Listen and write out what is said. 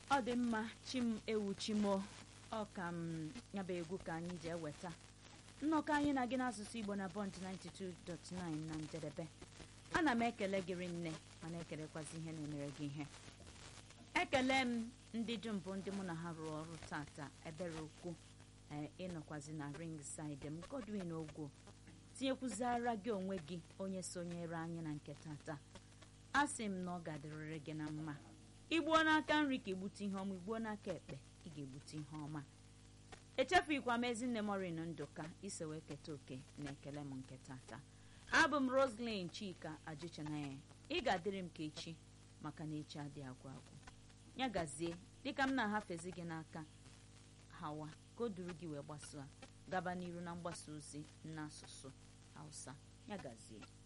ọ dị mma chim ewu chimo ọ ka m nyaba egwu ka anyị ji eweta nnọkọ anyị na gị n'asụsụ igbo na bọnt 92.9 na njedebe ana m ekele gịrị nne mana ekelekwazi ihe na-emere gị ihe ekele m ndị dum bụ ndị mụ na ha rụrụ ọrụ tata ebere okwu ịnọkwazi na ring side m godwin ogwo tinyekwuzara gị onwe gị onye sonyere anyị na nke tata a sị m na ọ ga-adịrịrị gị na mma igbuo n'aka nri ka igbute ihe ọma igbuo n'aka ekpe ị ga-egbute ihe ọma echefughịkwa m ezinne morin ndụka iso wee keta oke na ekele m nke tata abụ m roslyn chika ajụchanaya ị ga-adịrị m ka echi maka na echi adị agwụ agwụ ya gazie dịka m na-ahafezi gị n'aka hawa ka o duru gị wee gbasoo gaba n'iru na mgbasa ozi n'asụsụ hausa ya gazie